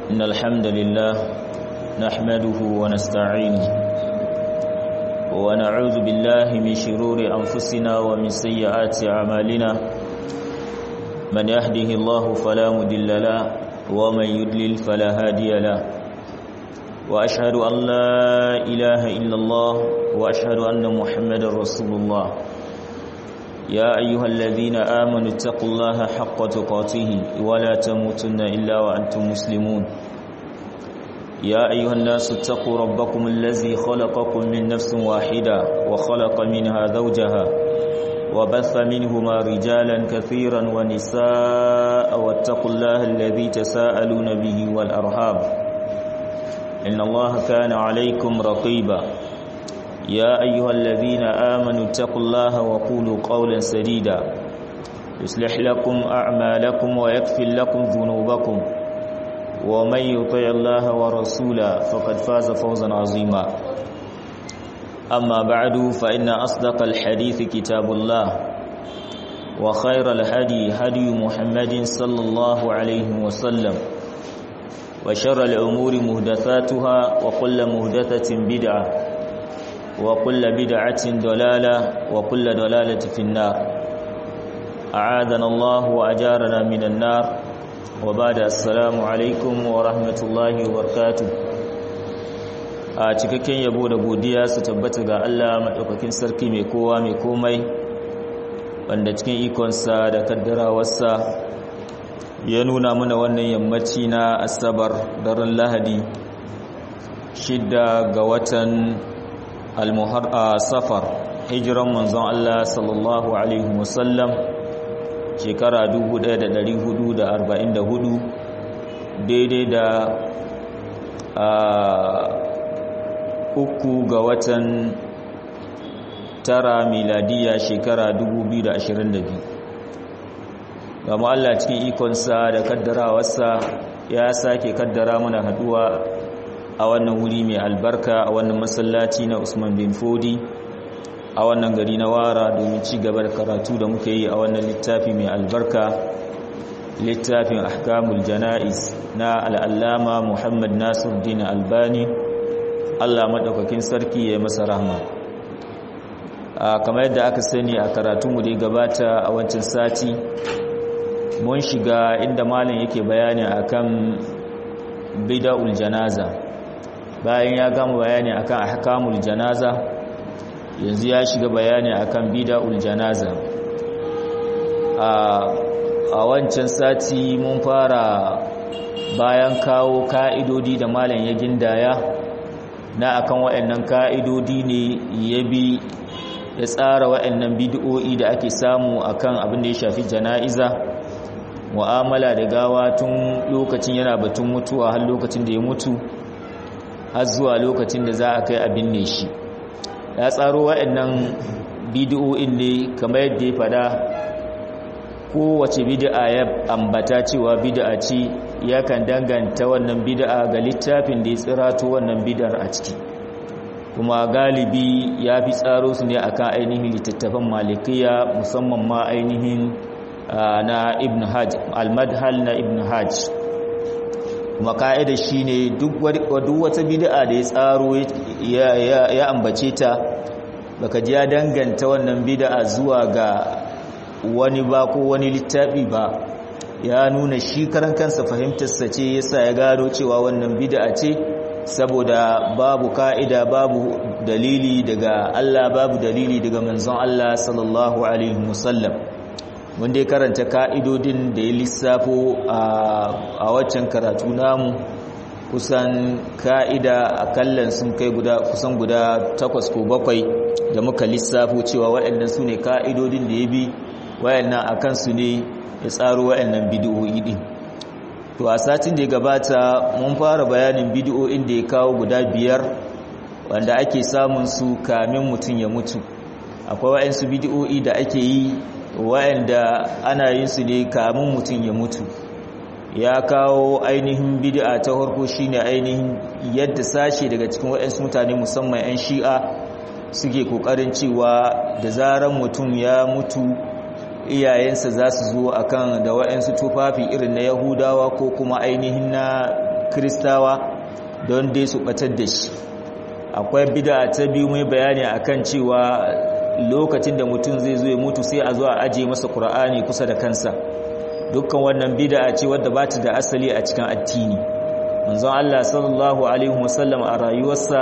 إن الحمد لله نحمده ونستعينه ونعوذ بالله من شرور أنفسنا ومن سيئات أعمالنا من يهده الله فلا مدل له ومن يدلل فلا هادي له وأشهد أن لا إله إلا الله وأشهد أن محمد رسول الله يا أيها الذين آمنوا اتقوا الله حق تقاته ولا تموتن إلا وأنتم مسلمون يا أيها الناس اتقوا ربكم الذي خلقكم من نفس واحدة وخلق منها زوجها وبث منهما رجالا كثيرا ونساء واتقوا الله الذي تساءلون به والأرحام إن الله كان عليكم رقيبا يا أيها الذين آمنوا اتقوا الله وقولوا قولا سديدا يصلح لكم أعمالكم ويكفر لكم ذنوبكم ومن يطع الله ورسوله فقد فاز فوزا عظيما أما بعد فإن أصدق الحديث كتاب الله وخير الهدي هدي محمد صلى الله عليه وسلم وشر الأمور مهدثاتها وكل مهدثة بدعة وكل بدعة ضلالة وكل ضلالة في النار أعاذنا الله وأجارنا من النار وبعد السلام عليكم ورحمة الله وبركاته a cikakken yabo da godiya su tabbata ga Allah maɗaukakin sarki mai kowa mai komai wanda cikin ikonsa da kaddarawarsa ya nuna mana wannan yammaci na asabar daren lahadi shidda ga watan almuhar a safar hijiran manzon Allah sallallahu alaihi wasallam shekara 1444 daidai da uku ga watan tara miladiya shekara 2022 gama Allah cikin ikonsa da kaddarawarsa ya sake kaddara mana haduwa a wannan wuri mai albarka a wannan masallaci na Usman bin Fodi a wannan gari na Wara domin ci gaba da karatu da muke yi a wannan littafi mai albarka littafin ahkamul janaiz na al'allama Muhammad Nasiruddin Albani Allah madaukakin sarki ya masa rahma kamar yadda aka sani a karatunmu da ya gabata a wancan sati mun shiga inda malam yake bayani akan bid'ul janaza bayan ya gama bayani akan ahkamul janaza yanzu ya shiga bayani akan bid'ul janaza a wancan sati mun fara bayan kawo ka'idodi da malam ya gindaya na akan waɗannan ka'idodi ne ya bi ya tsara waɗannan bid'o'i da ake samu akan abin da ya shafi jana'iza mu'amala da gawa tun lokacin yana batun mutuwa har lokacin da ya mutu har zuwa lokacin da za a kai abin ne shi ya tsaro waɗannan bidiyoyin ne kamar yadda ya fada kowace bid'a ya ambata cewa bid'a ce yakan danganta wannan bid'a ga littafin da ya tsirato wannan bid'ar a ciki kuma galibi ya fi tsaro su ne akan ainihin littattafan malikiya musamman ma ainihin na ibn hajj al-madhal na ibn hajj kuma ka'ida shine duk wata bid'a da ya tsaro ya ambace ta baka ji ya danganta wannan bid'a zuwa ga wani ba ko wani littafi ba ya nuna shi karan kansa fahimtarsa ce yasa ya gano cewa wannan bid'a ce saboda babu ka'ida babu dalili daga Allah babu dalili daga manzon Allah sallallahu alaihi wasallam wanda ya karanta ka'idodin da ya lissafo a waccan karatu namu kusan ka'ida akallan sun kai guda kusan guda takwas ko bakwai da muka lissafo cewa waɗannan su ne ka'idodin da ya bi waɗannan a kansu ne ya tsaro waɗannan bidiyoyi ɗin to a satin da ya gabata mun fara bayanin bidiyoyin da ya kawo guda biyar wanda ake samun su kamin mutum ya mutu akwai waɗansu bidiyoyi da ake yi wa'anda ana yin su ne kamun mutum ya mutu ya kawo ainihin bid'a ta farko shine ainihin yadda sashe daga cikin waɗansu mutane musamman 'yan shi'a suke kokarin cewa da zaran mutum ya mutu iyayensa za su zo akan da waɗansu tufafi irin na yahudawa ko kuma ainihin na kristawa don dai su batar da shi akwai bid'a ta biyu mai bayani akan cewa lokacin da mutum zai zo ya mutu sai a zo a aje masa qur'ani kusa da kansa dukkan wannan bid'a ce wadda ba ta da asali a cikin addini manzon Allah sallallahu alaihi wasallam a rayuwarsa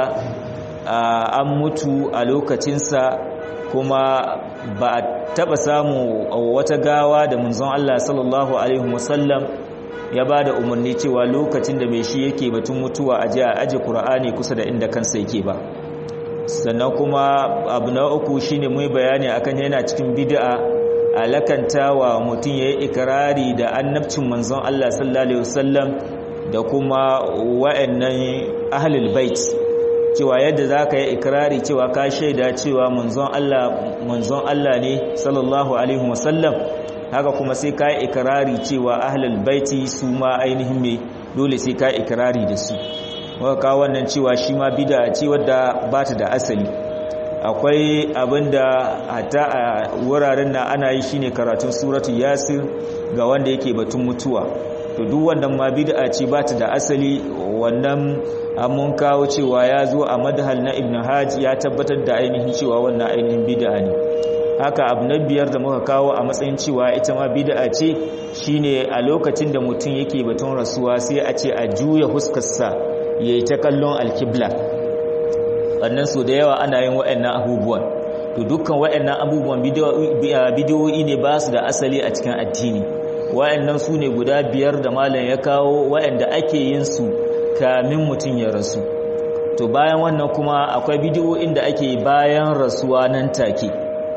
an mutu a lokacinsa kuma ba a taba samu wata gawa da manzon Allah sallallahu alaihi wasallam ya ba da umarni cewa lokacin da mai shi yake batun mutuwa a a aje Kur'ani kusa da inda kansa yake ba sannan kuma abu na uku shine mai bayani akan yana cikin bid'a alakantawa mutum yayi ikrari da annabcin manzon Allah sallallahu alaihi wasallam da kuma wa'annan ahlul bait cewa yadda zaka yi ikrari cewa ka shaida cewa manzon Allah manzon Allah ne sallallahu alaihi wasallam haka kuma sai ka yi ikirari cewa ahlul baiti su ma ainihin mai dole sai ka yi ikirari da su waka wannan cewa shi ma bida ce wadda ba ta da asali akwai abinda hata a wuraren na ana yi shine karatun suratu yasir ga wanda yake batun mutuwa to duk wannan ma bid'a ce ba ta da asali wannan mun kawo cewa ya zo a madhal na ibn hajj ya tabbatar da ainihin cewa wannan ainihin bid'a ne haka abu na biyar da muka kawo a matsayin cewa ita ma bid'a ce shine a lokacin da mutum yake batun rasuwa sai a ce a juya huskarsa yayi ta kallon alkibla wannan so da yawa ana yin waɗannan abubuwan to dukkan waɗannan abubuwan bidiyoyi ne ba su da asali a cikin addini waɗannan su ne guda biyar da malam ya kawo waɗanda ake yin su kamin mutum ya rasu to bayan wannan kuma akwai bidiyoyin da ake bayan rasuwa nan take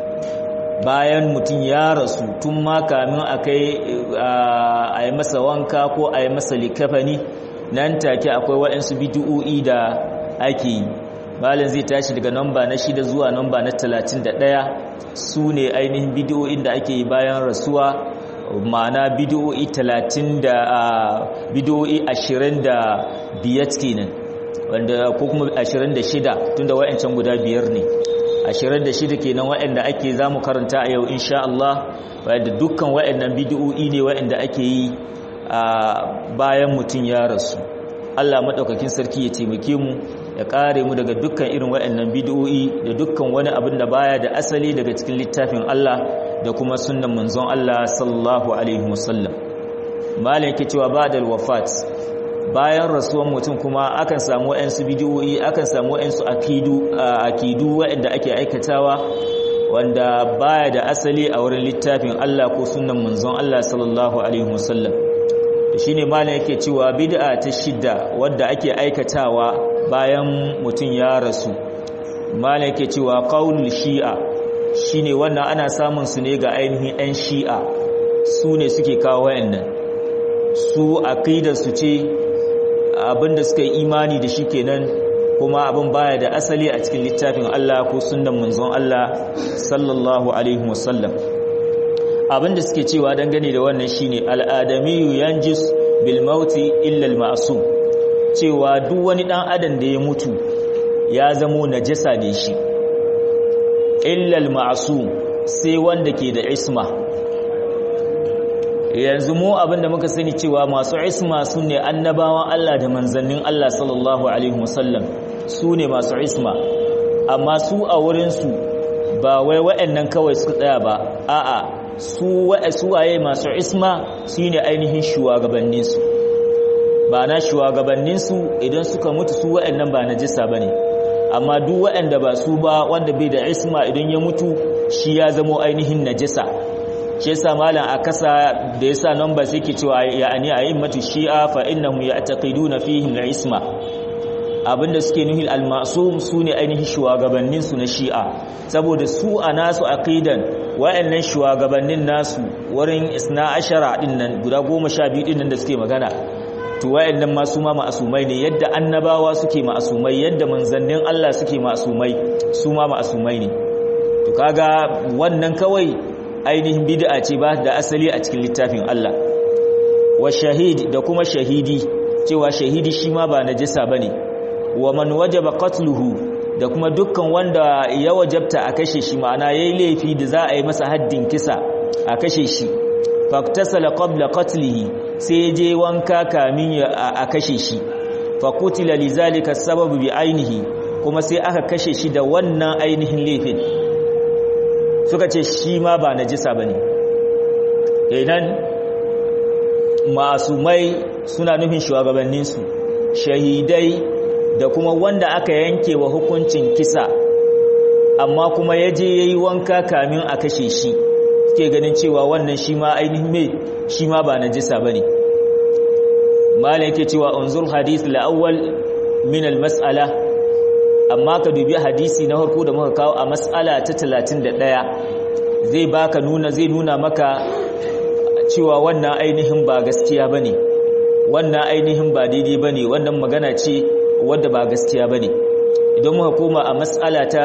bayan mutum ya rasu tun ma kamin a kai a yi masa wanka ko a yi masa likafani nan take akwai waɗansu bidiyoyi da ake yi malin zai tashi daga namba na shida zuwa namba na talatin da ɗaya su ne ainihin bidiyoyin da ake yi bayan rasuwa ma'ana bidiyoyi talatin da bidiyoyi ashirin da biyar kenan wanda ko kuma ashirin da shida tun da wa'ancan guda biyar ne ashirin da shida kenan wa'anda ake za mu karanta a yau insha Allah wadda dukkan wa'annan bidiyoyi ne wa'anda ake yi bayan mutum ya rasu Allah maɗaukakin sarki ya taimake mu ya kare mu daga dukkan irin waɗannan bid'o'i da dukkan wani abin da baya da asali daga cikin littafin Allah da kuma sunnan manzon Allah sallallahu alaihi wasallam malai yake cewa ba'da wafat bayan rasuwan mutum kuma akan samu waɗansu bid'o'i akan samu waɗansu akidu akidu waɗanda ake aikatawa wanda baya da asali a wurin littafin Allah ko sunnan manzon Allah sallallahu alaihi wasallam shi ne malam yake cewa bid'a ta shidda wadda ake aikatawa bayan mutum ya rasu malam yake cewa qaulul shi'a shine wannan ana samun su ne ga ainihin ɗan shi'a su ne suke kawo wayannan su aqidar su ce abinda suka yi imani da shi kenan kuma abin baya da asali a cikin littafin Allah ko sunnan manzon Allah sallallahu alaihi wasallam abinda suke cewa dangane da wannan shine al'adamiyu yanjis bil mauti illa al ma'sum cewa duk wani dan adam da ya mutu ya zamo najasa ne shi illa al ma'sum sai wanda ke da isma yanzu mu abinda muka sani cewa masu isma sune annabawan Allah da manzannin Allah sallallahu alaihi wasallam sune masu isma amma su a wurin su ba wai waɗannan kawai suka tsaya ba a'a su waye masu isma su ne ainihin shugabanninsu ba na shugabanninsu idan suka mutu su waɗannan ba najisa ba ne amma duk waɗanda ba su ba wanda bai da isma idan ya mutu shi ya zamo ainihin najisa shi yasa malam a kasa da yasa number sai ke cewa ya'ani a yin matu shi'a fa innahum ya'taqiduna fihim al-isma abinda suke nuhi al-ma'sum sune ainihin shugabannin su na shi'a saboda su a nasu aqidan wayannan shugabannin nasu wurin isna ashara din nan guda 12 din nan da suke magana to wayannan ma su ma ma'asumai ne yadda annabawa suke ma'asumai yadda manzannin Allah suke ma'asumai su ma ma'asumai ne to kaga wannan kawai ainihin bid'a ce ba da asali a cikin littafin Allah wa shahid da kuma shahidi cewa shahidi shi ma ba najisa bane wa man wajaba qatluhu da kuma dukkan wanda ya wajabta a kashe shi ma'ana yayi laifi da za a yi masa haddin kisa a kashe shi faktasala qabla qatlihi sai je wanka kamin a kashe shi fa qutila lizalika sababu bi ainihi kuma sai aka kashe shi da wannan ainihin laifin suka ce shi ma ba najisa bane idan masumai suna nufin shugabanninsu shahidai da kuma wanda aka yanke wa hukuncin kisa amma kuma ya je ya yi wanka kamin a kashe shi suke ganin cewa wannan shi ma ainihin mai shi ma ba najisa ba ne mala yake cewa unzur hadith la'awwal min al-mas'ala amma ka dubi hadisi na harko da muka kawo a mas'ala ta 31 zai baka nuna zai nuna maka cewa wannan ainihin ba gaskiya bane wannan ainihin ba daidai bane wannan magana ce wadda ba gaskiya bane idan muka koma a mas'ala ta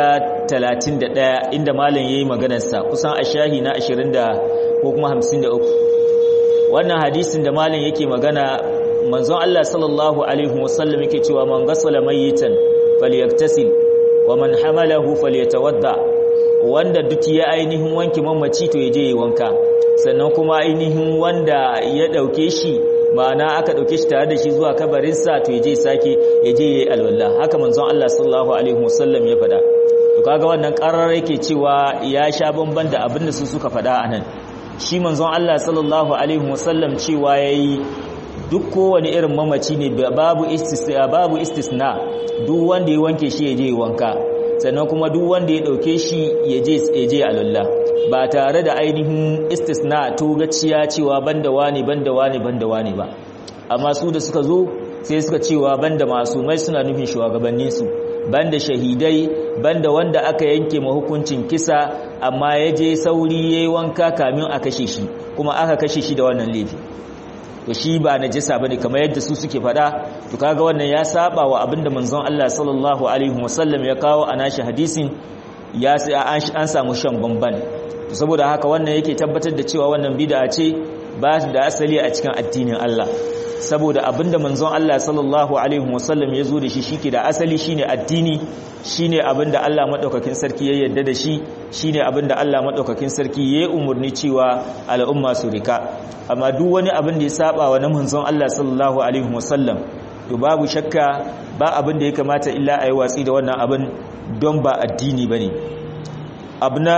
31 inda malam yayi maganar sa kusan a shahi na 20 da ko kuma 53 wannan hadisin da malam yake magana manzon Allah sallallahu alaihi wasallam yake cewa man gasala mayitan falyaktasil wa man hamalahu falyatawadda wanda duk ya ainihin wanke mamaci to yaje yi wanka sannan kuma ainihin wanda ya dauke shi ma'ana aka dauke shi tare da shi zuwa kabarin sa to yaje sake yaje yi alwala haka manzon Allah sallallahu alaihi wasallam ya fada to kaga wannan karar yake cewa ya sha bamban da abinda su suka fada anan shi manzon Allah sallallahu alaihi wasallam cewa yayi duk kowane irin mamaci ne babu istisna babu istisna duk wanda ya wanke shi yaje ya wanka sannan kuma duk wanda ya dauke shi yaje yaje alalla ba tare da ainihin istisna to gaciya cewa banda wani banda wani banda wani ba amma su da suka zo sai suka cewa banda masumai suna nufin shugabannin su banda shahidai banda wanda aka yanke ma hukuncin kisa amma yaje sauri yayi wanka kamin a kashe shi kuma aka kashe shi da wannan laifi to shi ba najisa bane kamar yadda su suke fada to kaga wannan ya saba wa abinda manzon Allah sallallahu alaihi wasallam ya kawo a nashi hadisin ya an samu shan bamban to saboda haka wannan yake tabbatar da cewa wannan bid'a ce ba da asali a cikin addinin Allah saboda abinda manzon Allah sallallahu alaihi wasallam ya zo da shi shike da asali shine addini shine abinda Allah madaukakin sarki ya yarda da shi shine abinda Allah madaukakin sarki ya umurni cewa al'umma su rika amma duk wani abin da ya saba wa manzon Allah sallallahu alaihi wasallam to babu shakka ba abin da ya kamata illa ayi watsi da wannan abin don ba addini bane abna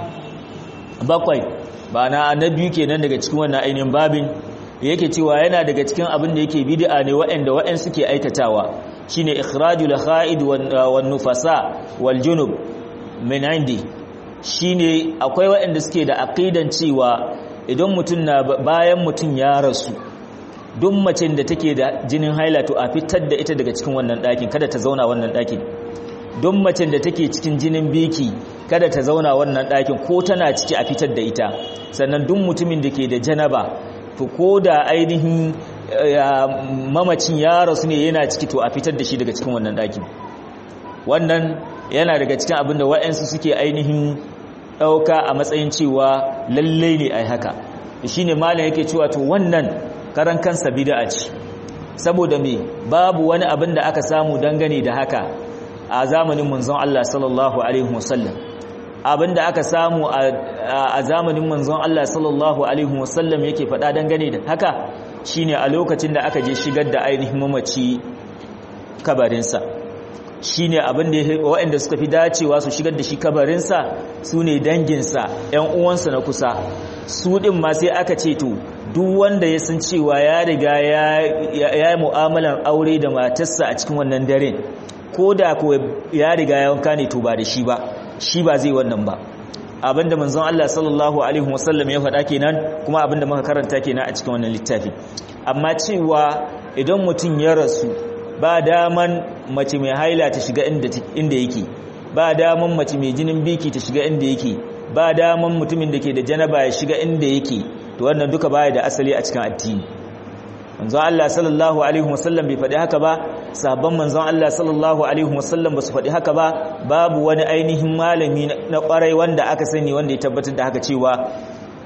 bakwai ba na annabi kenan daga cikin wannan ainihin babin yake cewa yana daga cikin abin da yake bid'a ne waɗanda waɗanda suke aikatawa shine ikhrajul kha'id wan nufasa wal junub min indi shine akwai waɗanda suke da aqidan cewa idan mutum na bayan mutum ya rasu duk macen da take da jinin haila to a fitar da ita daga cikin wannan ɗakin kada ta zauna wannan ɗakin duk macen da take cikin jinin biki kada ta zauna wannan ɗakin ko tana ciki a fitar da ita sannan duk mutumin da ke da janaba to ko da ainihin mamacin ya rasu ne yana ciki to a fitar da shi daga cikin wannan ɗakin wannan yana daga cikin abin da wa'yansu suke ainihin ɗauka a matsayin cewa lallai ne a haka shi ne malin yake cewa to wannan karan kansa bida ce saboda me babu wani abin da aka samu dangane da haka a zamanin manzon Allah sallallahu alaihi wasallam abin da aka samu a zamanin manzon Allah sallallahu alaihi wasallam yake faɗa dangane da haka shine a lokacin da aka je shigar da ainihin mamaci kabarinsa shine abin da waɗanda suka fi dacewa su shigar da shi kabarinsa su ne danginsa ‘yan uwansa na kusa su ɗin ma sai aka ce to duk wanda ya san cewa ya riga ya yi mu'amalan aure da matarsa a cikin wannan daren ko da ko ya riga ya wanka ne to ba da shi ba shi ba zai wannan ba abinda manzon Allah sallallahu alaihi wasallam ya faɗa kenan kuma abinda muka karanta kenan a cikin wannan littafi amma cewa idan mutum ya rasu ba daman mace mai haila ta shiga inda yake ba daman mace mai jinin biki ta shiga inda yake ba daman mutumin da ke da janaba ya shiga inda yake to wannan duka baya da asali a cikin addini manzon Allah sallallahu alaihi wasallam bai faɗi haka ba sahabban manzon Allah sallallahu alaihi wasallam ba su faɗi haka ba babu wani ainihin malami na ƙwarai wanda aka sani wanda ya tabbatar da haka cewa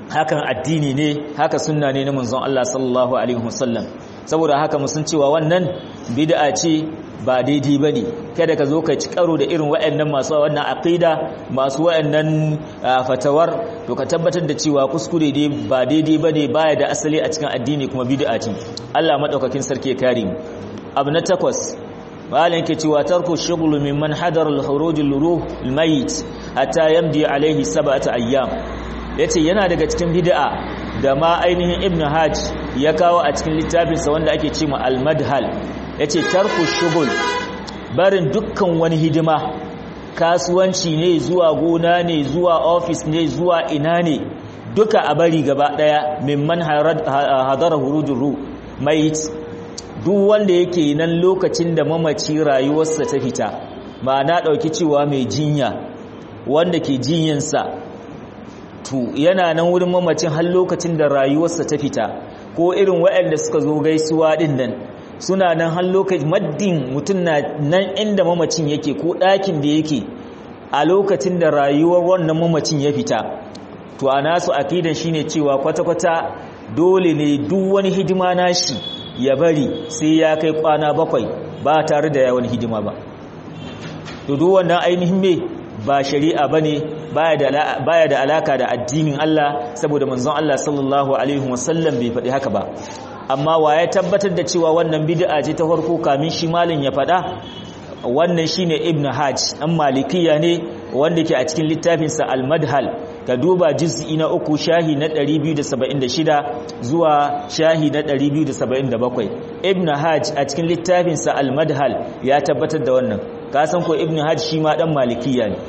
hakan addini ne haka sunna ne na manzon Allah sallallahu alaihi wasallam saboda haka mu san cewa wannan bid'a ce ba daidai bane kada ka zo ka ci karo da irin waɗannan masu wannan aqida masu waɗannan fatawar to ka tabbatar da cewa kuskure dai ba daidai bane baya da asali a cikin addini kuma bid'a ce Allah madaukakin sarki ya kare mu abu na takwas malam yake cewa tarku shughlu mimman hadara al-khuruj al-ruh al-mayit hatta yamdi alaihi sab'ata ayyam yace yana daga cikin bid'a da ma ainihin ibn hajj ya kawo a cikin littafinsa wanda ake cewa al-madhal yace tarku shughul barin dukkan wani hidima kasuwanci ne zuwa gona ne zuwa office ne zuwa ina ne duka a bari gaba daya mimman hadara hurujur ruh mayit duk wanda yake nan lokacin da mamaci rayuwarsa ta fita ma'ana ɗauki cewa mai jinya wanda ke jinyansa to yana nan wurin mamacin har lokacin da rayuwarsa ta fita ko irin waɗanda suka zo gaisuwa ɗin nan suna nan har lokacin maddin mutum na nan inda mamacin yake ko ɗakin da yake a lokacin da rayuwar wannan mamacin ya fita to a nasu akidan shine cewa kwata-kwata dole ne duk wani hidima nashi ya bari sai ya kai kwana bakwai ba tare da yawan hidima ba to duk wannan ainihin me ba shari'a bane baya da baya da alaka da addinin Allah saboda manzon Allah sallallahu alaihi wasallam bai faɗi haka ba amma waye tabbatar da cewa wannan bid'a ce ta farko kamin shi malin ya faɗa wannan shine ibnu hajj an malikiya ne wanda ke a cikin littafinsa al-madhal ka duba juz'i na uku shahi na 276 zuwa shahi na 277 ibn hajj a cikin littafinsa al-madhal ya tabbatar da wannan ka san ko ibn hajj shi ma dan malikiya ne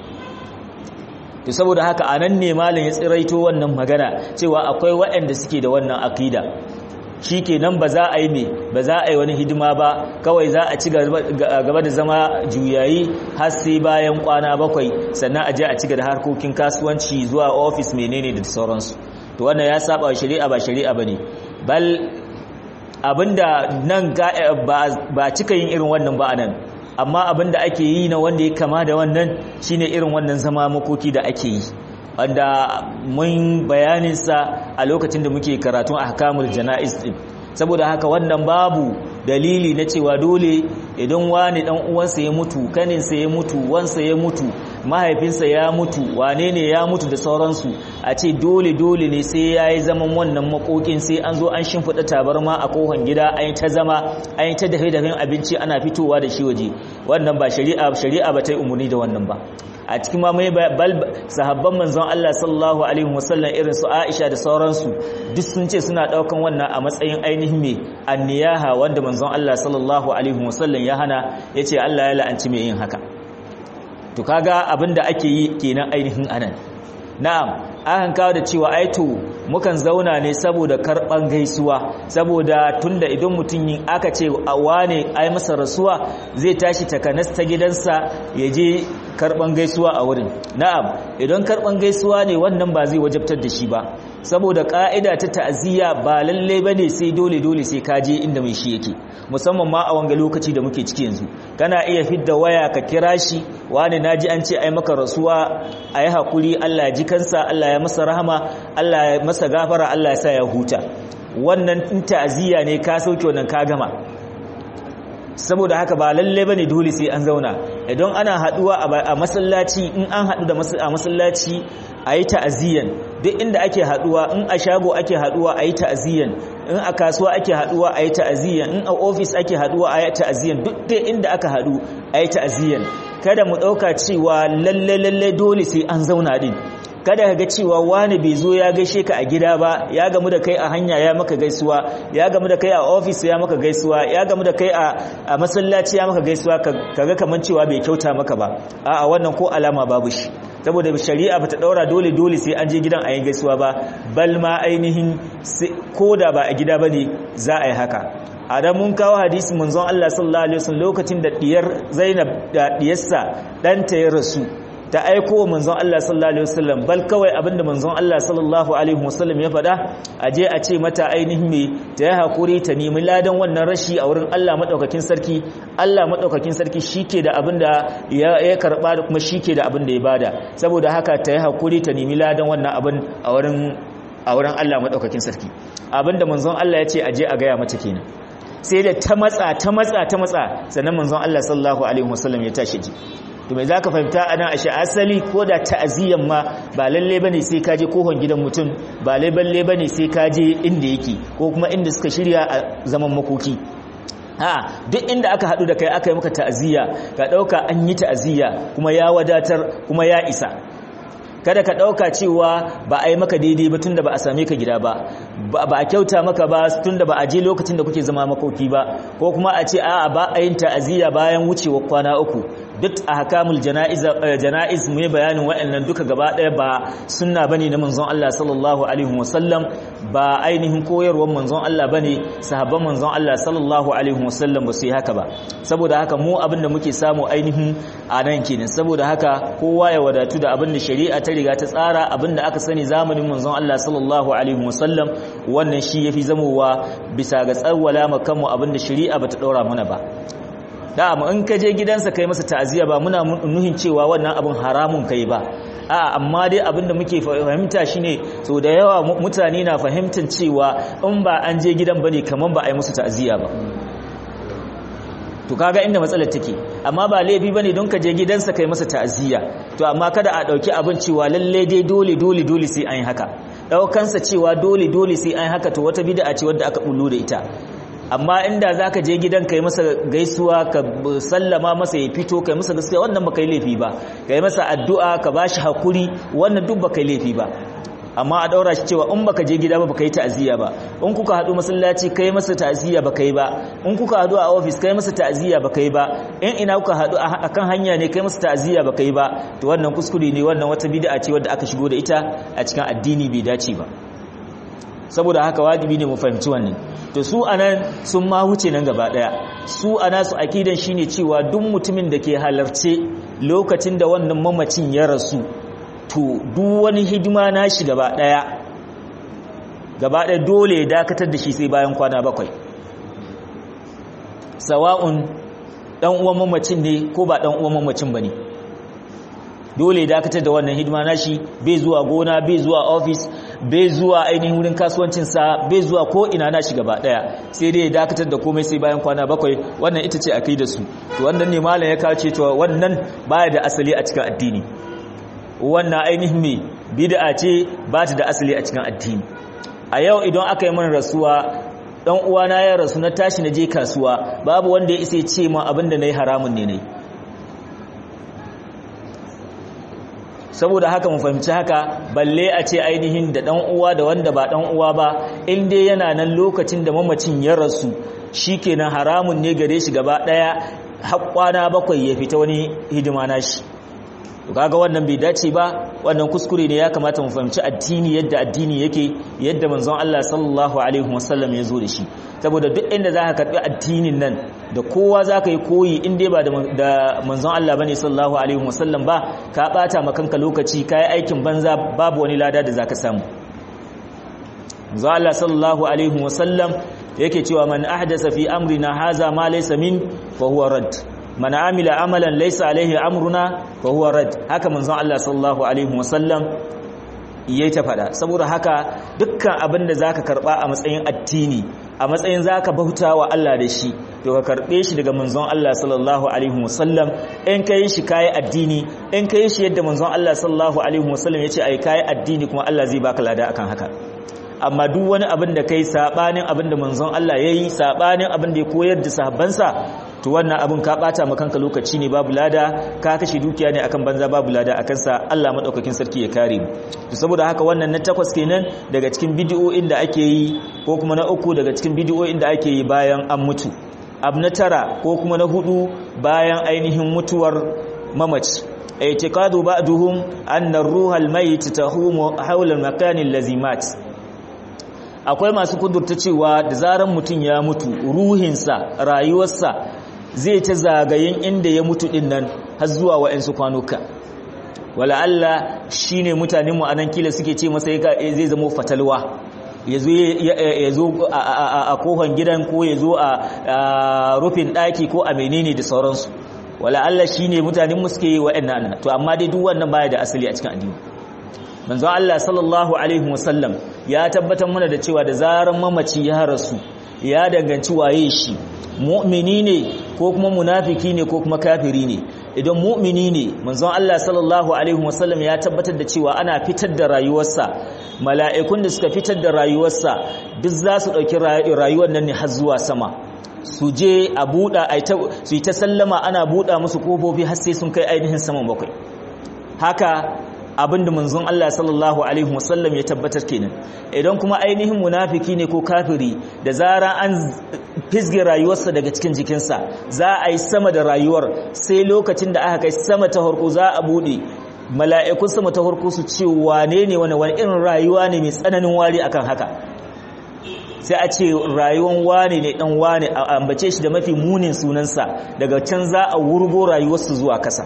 to saboda haka anan ne malam ya tsiraito wannan magana cewa akwai waɗanda suke da wannan akida shikenan ba za a yi me ba za a yi wani hidima ba kawai za a ci gaba da zama juyayi har sai bayan kwana bakwai sannan a je a ci gaba da harkokin kasuwanci zuwa ofis menene da sauransu to wannan ya saba shari'a ba shari'a bane bal abinda nan ba cika yin irin wannan ba anan amma abinda ake yi na wanda ya kama da wannan shine irin wannan zama makoki da ake yi wanda mun bayaninsa a lokacin da muke karatun ahkamul jana'iz din saboda haka wannan babu dalili na cewa dole idan wani dan uwansa ya mutu kaninsa ya mutu wansa ya mutu mahaifinsa ya mutu wane ne ya mutu da sauransu a ce dole dole ne sai ya yi zaman wannan makokin sai an zo an shimfiɗa tabarma a kohon gida an yi ta zama an yi ta dafe dafen abinci ana fitowa da shi waje wannan ba shari'a shari'a ba ta yi umarni da wannan ba a cikin ma mai bal sahabban manzon Allah sallallahu alaihi wasallam irin su Aisha da sauransu duk sun ce suna daukan wannan a matsayin ainihin me anniyaha wanda manzon Allah sallallahu alaihi wasallam ya hana yace Allah ya la'anci mai yin haka to kaga abinda ake yi kenan ainihin anan na'am an kawo da cewa aito mukan zauna ne saboda karban gaisuwa saboda tunda idan mutum yin aka ce a wane ai masa rasuwa zai tashi takanas ta gidansa ya je karban gaisuwa a wurin na'am idan karban gaisuwa ne wannan ba zai wajabtar da shi ba saboda ka'ida ta ta'aziyya ba lalle bane sai dole dole sai ka je inda mai shi yake musamman ma a wanga lokaci da muke ciki yanzu kana iya fidda waya ka kira shi wani naji an ce ai maka rasuwa ayi hakuri Allah ya ji kansa Allah ya masa rahama Allah ya masa gafara Allah ya sa ya huta wannan in ta'aziyya ne ka sauke wannan ka gama saboda haka ba lalle bane dole sai an zauna idan ana haduwa a masallaci in an hadu da a masallaci ayi ta'aziyyan duk inda ake haduwa in a shago ake haduwa ayi ta'aziyyan in a kasuwa ake haduwa ayi ta'aziyyan in a office ake haduwa ayi ta'aziyyan duk dai inda aka hadu ayi ta'aziyyan kada mu dauka cewa lalle lalle dole sai an zauna din kada ka ga cewa wani bai zo ya gaishe ka a gida ba ya gamu da kai a hanya ya maka gaisuwa ya gamu da kai a ofis ya maka gaisuwa ya gamu da kai a masallaci ya maka gaisuwa kaga kaman cewa bai kyauta maka ba a'a wannan ko alama babu shi saboda shari'a bata daura dole dole sai an je gidan a yi gaisuwa ba bal ma ainihin koda ba a gida bane za a yi haka a da mun kawo hadisi manzon Allah sallallahu alaihi wasallam lokacin da diyar Zainab da diyarsa danta ya rasu ta aiko wa manzon Allah sallallahu alaihi wasallam bal kawai abinda manzon Allah sallallahu alaihi wasallam ya faɗa a je a ce mata ainihin me ta yi hakuri ta nemi ladan wannan rashi a wurin Allah madaukakin sarki Allah madaukakin sarki shike da abinda ya ya karba da kuma shike da abinda ya bada saboda haka ta yi hakuri ta nemi ladan wannan abin a wurin a wurin Allah madaukakin sarki abinda manzon Allah ya ce a je a gaya mata kenan sai da ta matsa ta matsa ta matsa sannan manzon Allah sallallahu alaihi wasallam ya tashi ji to me zaka fahimta anan ashe asali ko da ta'aziyan ma ba lalle bane sai ka je kohon gidan mutum ba lalle bane sai ka je inda yake ko kuma inda suka shirya a zaman makoki ha duk inda aka hadu da kai aka yi maka ta'aziyya ka dauka an yi ta'aziyya kuma ya wadatar kuma ya isa kada ka ɗauka cewa ba a yi maka daidai ba tunda ba a same ka gida ba ba a kyauta maka ba tunda ba a je lokacin da kuke zama makoki ba ko kuma a ce a'a ba a yin ta'aziyya bayan wucewa kwana uku duk a hakamul jana'iz mu yi bayanin waɗannan duka gaba ɗaya ba sunna bane na manzon Allah sallallahu alaihi wasallam ba ainihin koyarwar manzon Allah bane sahabban manzon Allah sallallahu alaihi wasallam ba su yi haka ba saboda haka mu abin da muke samu ainihin a nan kenan saboda haka kowa ya wadatu da abin da shari'a ta riga ta tsara abin da aka sani zamanin manzon Allah sallallahu alaihi wasallam wannan shi yafi zamowa bisa ga tsawwala makanmu abin da shari'a bata daura mana ba da mu in ka je gidansa kai masa ta'aziya ba muna nuhin cewa wannan abin haramun kai ba a amma dai abinda muke fahimta shine so da yawa mutane na fahimtar cewa in ba an je gidan bane kaman ba a yi musu ta'aziya ba to kaga inda matsalar take amma ba laifi bane don ka je gidansa kai masa ta'aziya to amma kada a dauki abin cewa lalle dai dole dole dole sai an yi haka daukansa cewa dole dole sai an yi haka to wata bid'a ce wadda aka bullo da ita amma inda za ka je gidan ka yi masa gaisuwa ka sallama masa ya fito ka yi masa gaskiya wannan ba ka yi laifi ba ka yi masa addu'a ka ba shi haƙuri wannan duk ba ka yi laifi ba amma a ɗaura shi cewa in baka je gida ba baka yi ta'aziyya ba in kuka haɗu masallaci kai masa ta'aziyya baka yi ba in kuka haɗu a ofis kai masa ta'aziyya baka yi ba in ina kuka haɗu a kan hanya ne kai masa ta'aziyya baka yi ba to wannan kuskure ne wannan wata bid'a ce wadda aka shigo da ita a cikin addini bai dace ba saboda haka wajibi ne mu fahimci wannan to su anan sun ma wuce nan gaba daya su ana su akidan shine cewa duk mutumin da ke halarce lokacin da wannan mamacin ya rasu to duk wani hidima nashi gaba daya gaba daya dole ya dakatar da shi sai bayan kwana bakwai sawa'un dan uwan mamacin ne ko ba dan uwan mamacin bane dole ya dakatar da wannan hidima nashi bai zuwa gona bai zuwa office bai zuwa ainihin wurin kasuwancinsa bai zuwa ko ina na shi gaba daya sai dai ya dakatar da komai sai bayan kwana bakwai wannan ita ce akidar su to wannan ne malam ya kace to wannan baya da asali a cikin addini wannan ainihin me bid'a ce ba ta da asali a cikin addini a yau idan aka yi min rasuwa dan uwana ya rasu na tashi na je kasuwa babu wanda ya isa ya ce min abinda nayi haramun ne nayi saboda haka mu fahimci haka balle a ce ainihin da dan uwa da wanda ba dan uwa ba in dai yana nan lokacin da mamacin ya rasu shikenan haramun ne gare shi gaba daya haƙwana bakwai ya fita wani hidima nashi to kaga wannan bai dace ba wannan kuskure ne ya kamata mu fahimci addini yadda addini yake yadda manzon Allah sallallahu alaihi wasallam ya zo da shi saboda duk inda zaka karbi addinin nan da kowa zaka yi koyi in dai ba da manzon Allah bane sallallahu alaihi wasallam ba ka bata makanka lokaci kai aikin banza babu wani lada da zaka samu manzon Allah sallallahu alaihi wasallam yake cewa man ahdasa fi amrina haza ma laysa min fa huwa rad man amila amalan laysa alaihi amruna fa huwa rad haka manzon Allah sallallahu alaihi wasallam yayi ta fada saboda haka dukkan abin da zaka karba a matsayin addini a matsayin zaka bautawa Allah da shi to ka karbe shi daga manzon Allah sallallahu alaihi wasallam in kai shi kai addini in kai shi yadda manzon Allah sallallahu alaihi wasallam yace ai kai addini kuma Allah zai baka lada akan haka amma duk wani abin da kai sabanin abin da manzon Allah yayi sabanin abin da ya koyar da sahabbansa to wannan abin ka bata ma kanka lokaci ne babu lada ka kashe dukiya ne akan banza babu lada akan sa Allah madaukakin sarki ya kare mu to saboda haka wannan na takwas kenan daga cikin bidiyoyin da ake yi ko kuma na uku daga cikin bidiyoyin da ake yi bayan an mutu abu na tara ko kuma na hudu bayan ainihin mutuwar mamaci i'tiqadu ba'duhum anna ar-ruha al-mayyit tahumu hawla al-makan allazi mat akwai masu kudurta cewa da zaran mutum ya mutu ruhinsa rayuwarsa zai ta zagayen inda ya mutu din nan har zuwa wa'ansu kwanuka wala Allah shine mutanen mu anan kila suke ce masa zai zama fatalwa yazo yazo a kohon gidan ko yazo a rufin daki ko a menene da sauransu wala Allah shine mutanen mu suke wa'annan to amma dai duk wannan baya da asali a cikin addini manzon Allah sallallahu alaihi wasallam ya tabbatar mana da cewa da zaran mamaci ya rasu ya danganci waye shi mu'mini ne ko kuma munafiki ne ko kuma kafiri ne idan mu'mini ne manzon Allah sallallahu alaihi wasallam ya tabbatar da cewa ana fitar da rayuwarsa mala'ikun da suka fitar da rayuwarsa duk za su dauki rayuwar nan ne har zuwa sama su je a buɗa su yi ta sallama ana buɗa musu kofofi har sai sun kai ainihin saman bakwai haka abinda manzon Allah sallallahu alaihi wasallam ya tabbatar kenan idan kuma ainihin munafiki ne ko kafiri da zara an fisge rayuwarsa daga cikin jikinsa za a yi sama da rayuwar sai lokacin da aka kai sama ta harko za a bude mala'ikun sama ta harko su ce wane ne wani wani irin rayuwa ne mai tsananin wari akan haka sai a ce rayuwan wane ne dan wane a ambace shi da mafi munin sunansa daga can za a wurgo rayuwarsa zuwa kasa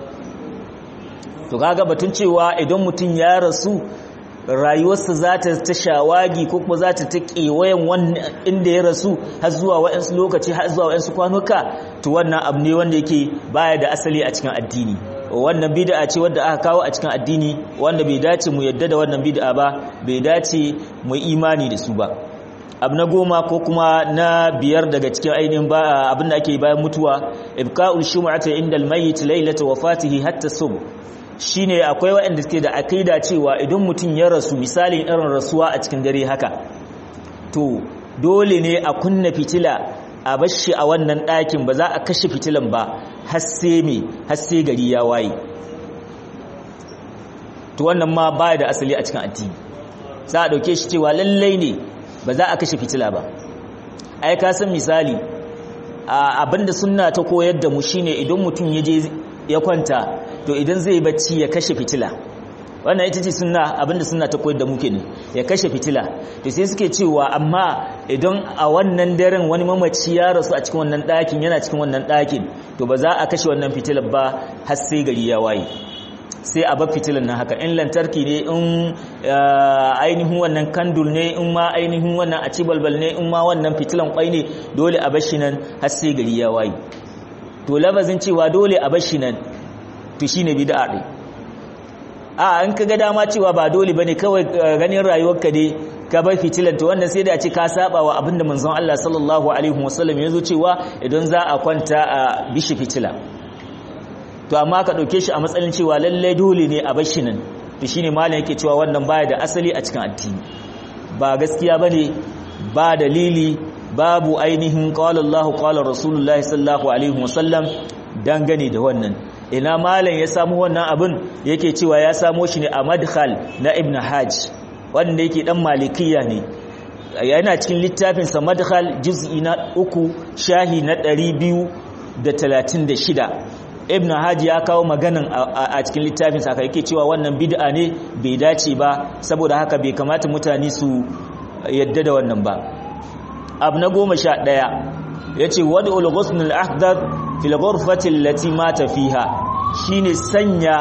to kaga batun cewa idan mutum ya rasu rayuwarsa za ta ta shawagi ko kuma za ta ta kewayen wannan inda ya rasu har zuwa wa'ansu lokaci har zuwa wa'ansu kwanuka to wannan abu ne wanda yake baya da asali a cikin addini wannan bid'a ce wadda aka kawo a cikin addini wanda bai dace mu yadda da wannan bid'a ba bai dace mu imani da su ba abu na goma ko kuma na biyar daga cikin ainihin abin da ake bayan mutuwa ibqa'ul shum'ati inda al-mayyit laylata wafatihi hatta subh shine akwai waɗanda suke da akaida cewa idan mutum ya rasu misalin irin rasuwa a cikin dare haka to dole ne a kunna fitila a bashi a wannan ɗakin ba za a kashe fitilan ba har sai me har sai gari ya waye to wannan ma baya da asali a cikin addini za a dauke shi cewa lallai ne ba za a kashe fitila ba ai ka san misali abinda sunna ta koyar da mu shine idan mutum ya je ya kwanta to idan zai bacci ya kashe fitila wannan ita ce sunna abinda sunna ta koyar da mu kenan ya kashe fitila to sai suke cewa amma idan a wannan daren wani mamaci ya rasu a cikin wannan ɗakin yana cikin wannan ɗakin to ba za a kashe wannan fitilar ba har sai gari ya waye sai a bar fitilan nan haka in lantarki ne in ainihin wannan kandul ne in ma ainihin wannan a ci balbal ne in ma wannan fitilan kwai ne dole a bar shi nan har sai gari ya waye to labazin cewa dole a bar shi nan to shine bid'a ɗin a an ka ga dama cewa ba dole bane kawai ganin rayuwarka dai ka bar fitilan to wannan sai da a ce ka saba wa abinda manzon Allah sallallahu alaihi wasallam ya zo cewa idan za a kwanta a bishi fitila to amma ka dauke shi a matsayin cewa lalle dole ne a bar shi nan to shine malam yake cewa wannan baya da asali a cikin addini ba gaskiya bane ba dalili babu ainihin qala Allahu qala Rasulullahi sallallahu alaihi wasallam dangane da wannan ina malam ya samu wannan abin yake cewa ya samo shi ne a madkhal na ibn hajj wanda yake dan malikiya ne yana cikin littafin sa madkhal juz'i na uku shahi na 236 ibn hajj ya kawo maganan a cikin littafin sa yake cewa wannan bid'a ne bai dace ba saboda haka bai kamata mutane su yadda da wannan ba abu na goma sha ɗaya ya ce wadda ghusnul ahdar fil ghurfati allati mata fiha shine sanya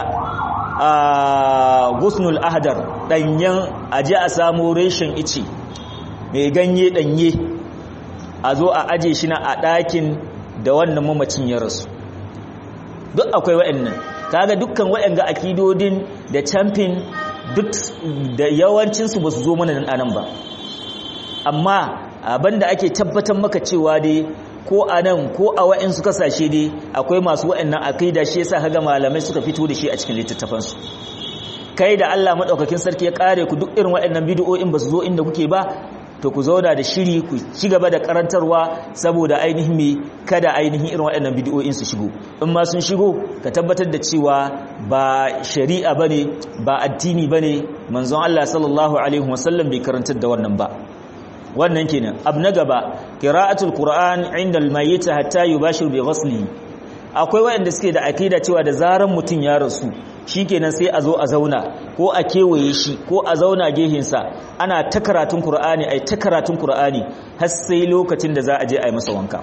ghusnul ahdar danyen aje a samu reshen ice mai ganye danye a zo a aje shi na a ɗakin da wannan mamacin ya rasu duk akwai wa'annan kaga dukkan wa'anga akidodin da champion duk da yawancinsu ba su zo mana nan anan ba amma abinda ake tabbatar maka cewa dai ko a nan ko a wa'insu kasashe dai akwai masu wa'annan akida shi yasa kaga malamai suka fito da shi a cikin littattafansu kai da Allah madaukakin sarki ya kare ku duk irin wa'annan bid'o'in ba su zo inda kuke ba to ku zauna da shiri ku ci gaba da karantarwa saboda ainihin me kada ainihin irin waɗannan bid'o'in su shigo in ma sun shigo ka tabbatar da cewa ba shari'a bane ba addini bane manzon Allah sallallahu alaihi wasallam bai karantar da wannan ba wannan kenan abu na gaba qira'atul qur'an inda al-mayyit hatta yubashir bi ghasli akwai waɗanda suke da akida cewa da zaran mutun ya rasu shikenan sai a zo a zauna ko a kewaye shi ko a zauna gehinsa ana ta karatun Kur'ani ai ta karatun Kur'ani har sai lokacin da za a je a yi masa wanka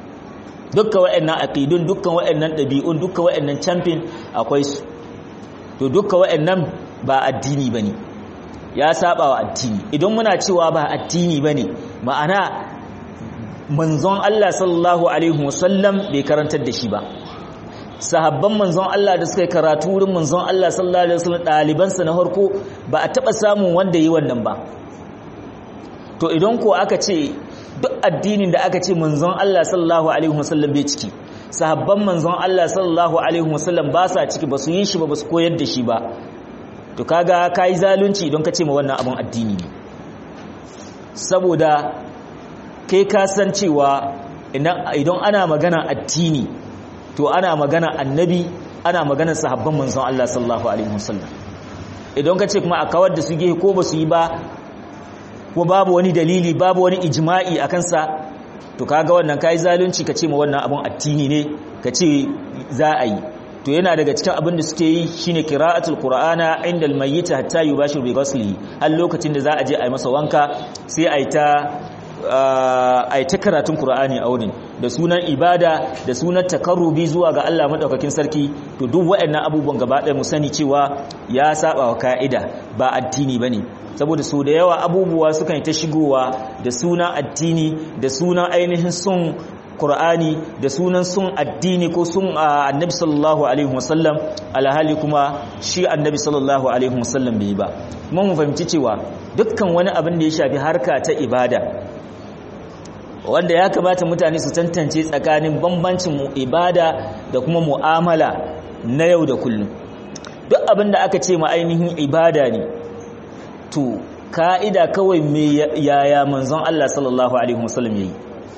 dukkan waɗannan aqidun dukkan waɗannan ɗabi'un dukkan waɗannan champion akwai su to dukkan waɗannan ba addini bane ya saba wa addini idan muna cewa ba addini bane ma'ana manzon Allah sallallahu alaihi wasallam bai karantar da shi ba sahabban manzon Allah da suka yi karatu wurin manzon Allah sallallahu alaihi wasallam dalibansa na farko ba a taba samun wanda yi wannan ba to idan ko aka ce duk addinin da aka ce manzon Allah sallallahu alaihi wasallam bai ciki sahabban manzon Allah sallallahu alaihi wasallam ba sa ciki ba su yi shi ba ba su koyar da shi ba to kaga kai zalunci idan ka ce ma wannan abun addini ne saboda kai ka san cewa idan ana magana addini to ana magana annabi ana magana sahabban manzon Allah sallallahu alaihi wasallam idan ka ce kuma a kawar da su gehe ko ba su yi ba ko babu wani dalili babu wani ijma'i a kansa to kaga wannan kai zalunci ka ce ma wannan abun addini ne ka ce za a yi to yana daga cikin abin da suke yi shine qira'atul qur'ana inda al-mayyit hatta yubashir bi ghuslihi har lokacin da za a je a yi masa wanka sai a yi ta a yi ta karatun Kur'ani a wurin da sunan ibada da sunan takarrubi zuwa ga Allah maɗaukakin sarki to duk waɗannan abubuwan gaba ɗaya mu sani cewa ya saba wa ka'ida ba addini bane saboda so da yawa abubuwa sukan yi ta shigowa da sunan addini da sunan ainihin sun Qur'ani da sunan sun addini ko sun annabi sallallahu alaihi wasallam alhali kuma shi annabi sallallahu alaihi wasallam bai ba kuma mu fahimci cewa dukkan wani abin da ya shafi harka ta ibada wanda ya kamata mutane su tantance tsakanin bambancin ibada da kuma mu'amala na yau da kullum duk abin da aka ce ma ainihin ibada ne to ka'ida kawai me yaya manzon Allah sallallahu alaihi wasallam yayi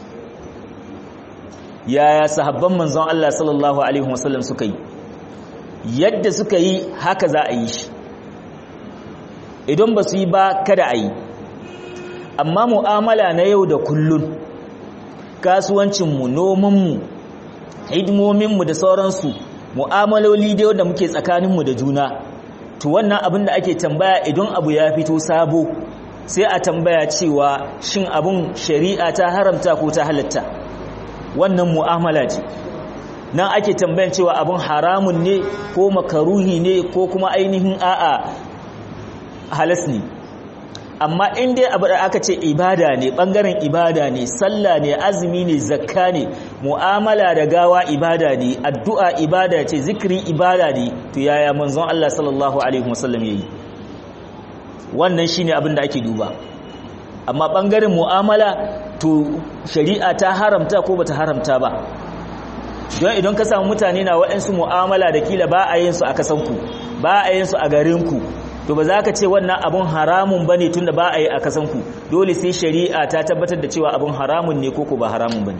yaya sahabban manzon Allah sallallahu alaihi wasallam suka yi yadda suka yi haka za a yi shi idan ba su yi ba kada a yi amma mu'amala na yau da kullun kasuwancinmu nomanmu hidimominmu da sauransu mu'amaloli da da muke tsakaninmu da juna to wannan abin da ake tambaya idan abu ya fito sabo sai a tambaya cewa shin abin shari'a ta haramta ko ta halatta wannan mu'amala ce nan ake tambayan cewa abin haramun ne ko makaruhi ne ko kuma ainihin a'a halas ne amma in dai abu da aka ce ibada ne bangaren ibada ne sallah ne azumi ne zakka ne mu'amala da gawa ibada ne addu'a ibada ce zikiri ibada ne to yaya manzon Allah sallallahu alaihi wasallam yayi wannan shine abin da ake duba amma bangaren mu'amala to shari'a ta haramta ko bata haramta ba don idan ka samu mutane na waɗansu mu'amala da kila ba a yin su a kasanku ba a yin su a garinku to ba za ka ce wannan abun haramun ba ne tunda ba a yi a kasanku dole sai shari'a ta tabbatar da cewa abun haramun ne koko ba haramun ba ne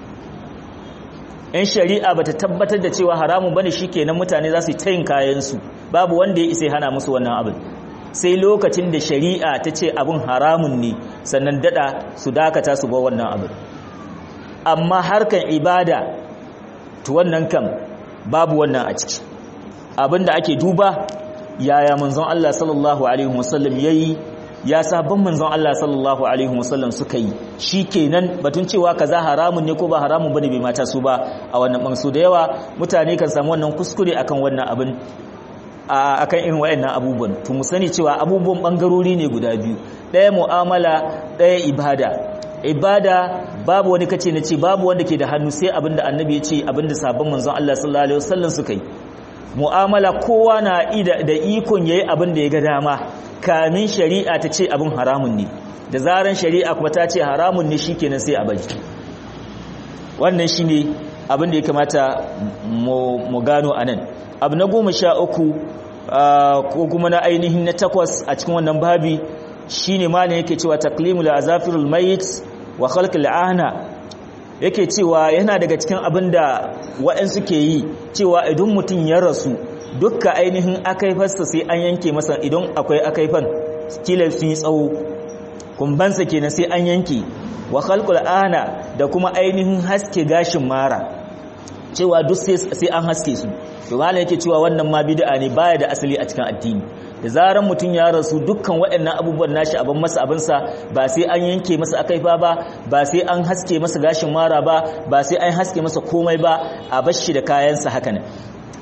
in shari'a ba ta tabbatar da cewa haramun ba ne shi kenan mutane za su yi tayin kayansu babu wanda ya isa hana musu wannan abin sai lokacin da shari'a ta ce abun haramun ne sannan dada su dakata su ba wannan abin amma harkan ibada to wannan kam babu wannan a ciki abin da ake duba yaya manzon Allah sallallahu alaihi wasallam yayi ya sabon manzon Allah sallallahu alaihi wasallam suka yi shikenan batun cewa kaza haramun ne ko ba haramun bane bai mata su ba a wannan bansu da yawa mutane kan samu wannan kuskure akan wannan abin akan irin wayannan abubuwan to mu sani cewa abubuwan bangarori ne guda biyu ɗaya mu'amala ɗaya ibada ibada babu wani kace na ce babu wanda ke da hannu sai abinda annabi ya ce abinda sabon manzon Allah sallallahu alaihi wasallam suka yi mu'amala kowa na da ikon yayi abin da ya ga dama kamin shari'a ta ce abin haramun ne da zaran shari'a kuma ta ce haramun ne shikenan sai a bari wannan shine abin da ya kamata mu gano anan abu na goma sha uku ko kuma na ainihin na takwas a cikin wannan babi shine malin yake cewa taqlimul azafirul mayit wa khalqul ahna yake cewa yana daga cikin abin da waɗansu ke yi cewa idan mutum ya rasu dukka ainihin akaifarsa sai an yanke masa idan akwai akaifan kila sun yi tsawo kumbansa kenan sai an yanke wa khalqul ana da kuma ainihin haske gashin mara cewa duk sai an haske su to malai yake cewa wannan ma bid'a ne baya da asali a cikin addini da zaran mutum ya rasu dukkan waɗannan abubuwan nashi abin masa abinsa ba sai an yanke masa akaifa ba ba sai an haske masa gashin mara ba ba sai an haske masa komai ba a bashi da kayansa haka ne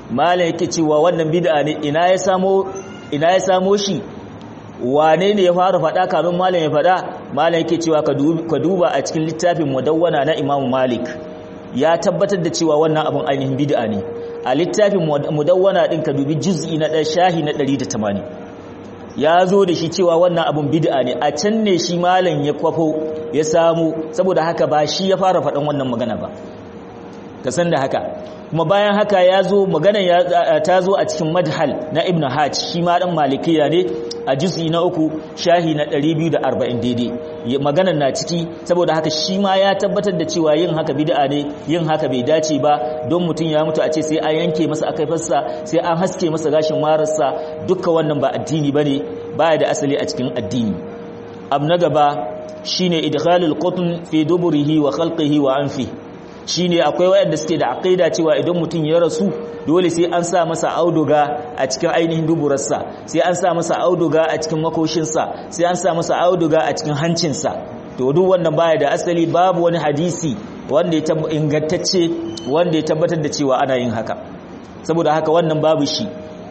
malam yake cewa wannan bid'a ne ina ya samo ina ya samo shi wane ne ya fara faɗa kamin malam ya faɗa malam yake cewa ka duba a cikin littafin mudawwana na Imam Malik ya tabbatar da cewa wannan abun ainihin bid'a ne a littafin mudawwana din ka dubi juz'i na ɗan shahi na 180 ya zo da shi cewa wannan abun bid'a ne a can ne shi malam ya kwafo ya samu saboda haka ba shi ya fara faɗan wannan magana ba ka san da haka kuma bayan haka ya zo magana ta zo a cikin madhal na ibn hajj shi ma dan malikiya ne a juz'i na uku shahi na 240 daidai maganar na ciki saboda haka shi ma ya tabbatar da cewa yin haka bid'a ne yin haka bai dace ba don mutum ya mutu a ce sai an yanke masa akaifarsa sai an haske masa gashin mararsa dukkan wannan ba addini bane baya da asali a cikin addini abu na gaba shine idkhalul qutn fi duburihi wa khalqihi wa anfihi shine akwai wayanda suke da aqida cewa idan mutum ya rasu dole sai an sa masa auduga a cikin ainihin duburarsa sai an sa masa auduga a cikin makoshinsa sai an sa masa auduga a cikin hancinsa to duk wannan baya da asali babu wani hadisi wanda ya ingantacce wanda ya tabbatar da cewa ana yin haka saboda haka wannan babu shi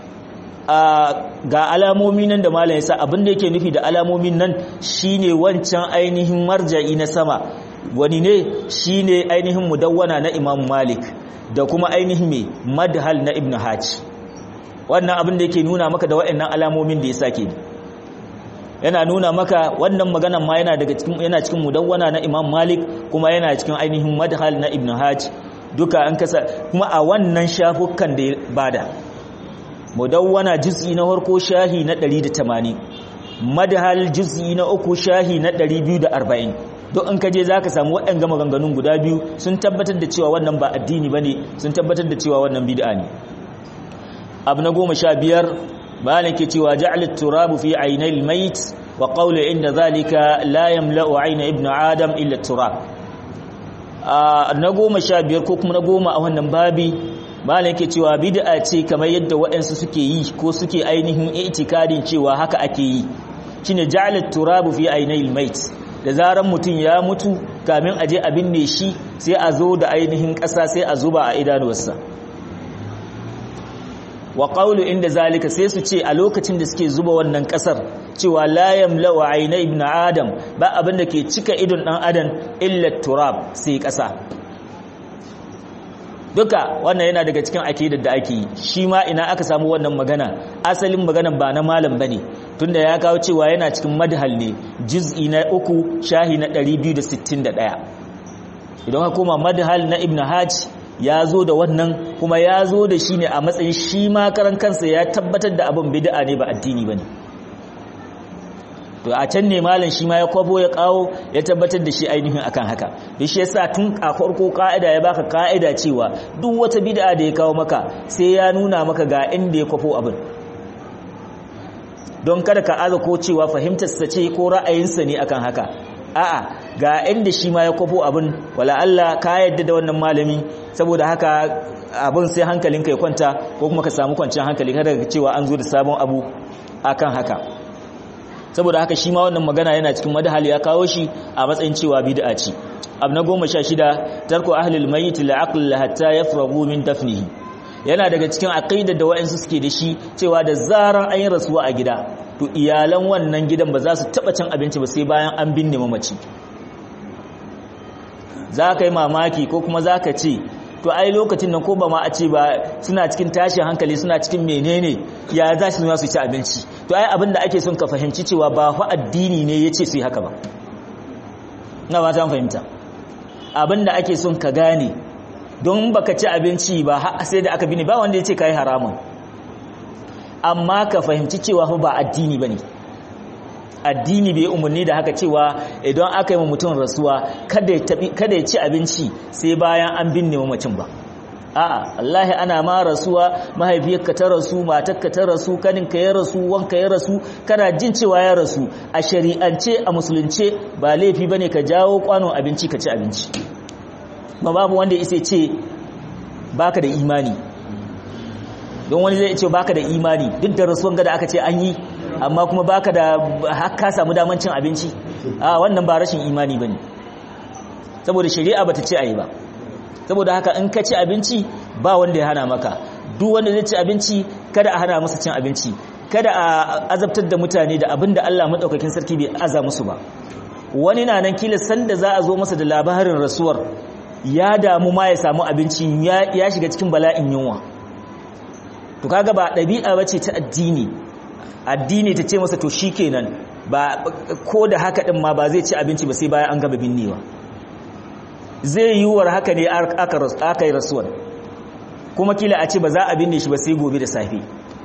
ga alamomi nan da malam yasa abin da yake nufi da alamomin nan shine wancan ainihin marja'i na sama wani ne shi ne ainihin mudawwana na imam malik da kuma ainihin mai madhal na ibn hajj wannan abin da yake nuna maka da waɗannan alamomin da ya sake yana nuna maka wannan maganan ma yana daga cikin yana cikin mudawwana na imam malik kuma yana cikin ainihin madhal na ibn hajj duka an kasa kuma a wannan shafukan da ya bada mudawwana juz'i na farko shahi na 180 madhal juz'i na uku shahi na 240 don in kaje za ka samu waɗanga maganganun guda biyu sun tabbatar da cewa wannan ba addini ba ne sun tabbatar da cewa wannan bid'a ne abu na goma sha biyar bayan ke cewa ja'alit turabu fi ainil mait wa qawlu inda zalika la yamla'u aina ibnu adam illa turab na goma sha biyar ko kuma na goma a wannan babi bayan ke cewa bid'a ce kamar yadda waɗansu suke yi ko suke ainihin itikadin cewa haka ake yi shine ja'alit turabu fi ainil mait da zaran mutum ya mutu kamin a je a binne shi sai a zo da ainihin ƙasa sai a zuba a idanuwarsa wa qawlu inda zalika sai su ce a lokacin da suke zuba wannan ƙasar cewa la yamla'u ayna ibn adam ba abin da ke cika idon dan adam illa turab sai ƙasa duka wannan yana daga cikin akidar da ake yi shi ma ina aka samu wannan magana asalin maganan ba na malam bane tunda ya kawo cewa yana cikin madhal ne juz'i na uku shahi na 261 idan ka koma madhal na ibn hajj ya zo da wannan kuma ya zo da shi ne a matsayin shi ma karan kansa ya tabbatar da abin bid'a ne ba addini bane to a can ne malam shi ma ya kwabo ya kawo ya tabbatar da shi ainihin akan haka da shi yasa tun a farko ka'ida ya baka ka'ida cewa duk wata bid'a da ya kawo maka sai ya nuna maka ga inda ya kwafo abin don kada ka aza ko cewa fahimtar sa ce ko ra'ayinsa ne akan haka a'a ga inda shi ma ya kwafo abin wala Allah ka yadda da wannan malami saboda haka abin sai hankalinka ya kwanta ko kuma ka samu kwanciyar hankali kada ka cewa an zo da sabon abu akan haka saboda haka shi ma wannan magana yana cikin madhal ya kawo shi a matsayin cewa bid'a ce abu na goma sha shida tarko ahlul mayyit la'aql hatta yafragu min dafnihi yana daga cikin aqidar da wayansu suke da shi cewa da zaran an yi rasuwa a gida to iyalan wannan gidan ba za su taba cin abinci ba sai bayan an binne mamaci za ka yi mamaki ko kuma za ka ce to ai lokacin nan ko ba ma a ce ba suna cikin tashin hankali suna cikin menene ya za su su ci abinci to ai abin da ake son ka fahimci cewa ba fa addini ne ya ce su yi haka ba na ba ta fahimta abin da ake son ka gane don baka ci abinci ba sai da aka bini ba wanda ya ce ka yi haramun amma ka fahimci cewa fa ba addini ba ne addini bai umarni da haka cewa idan aka yi mutum rasuwa kada ya ci abinci sai bayan an binne mamacin ba a'a wallahi ana ma rasuwa mahaifiyarka ta rasu matarka ta rasu kaninka ya rasu wanka ya rasu kana jin cewa ya rasu a shari'ance a musulunce ba laifi bane ka jawo kwanon abinci ka ci abinci ba babu wanda ya ce baka da imani don wani zai ce baka da imani duk da rasuwan gada aka ce an yi amma kuma baka da haka samu daman cin abinci a wannan ba rashin imani bane saboda shari'a bata ce ayi ba saboda haka in ka ci abinci ba wanda ya hana maka duk wanda zai ci abinci kada a hana masa cin abinci kada a azabtar da mutane da abin da Allah madaukakin sarki bai aza musu ba wani na nan kila sanda za a zo masa da labarin rasuwar ya damu ma ya samu abinci ya shiga cikin bala'in yunwa to kaga ba ɗabi'a bace ta addini addini ta ce masa to shikenan ba ko da haka din ma ba zai ci abinci ba sai bayan an gaba binnewa zai yi war haka ne aka yi rasuwar kuma kila a ce ba za a binne shi ba sai gobe da safe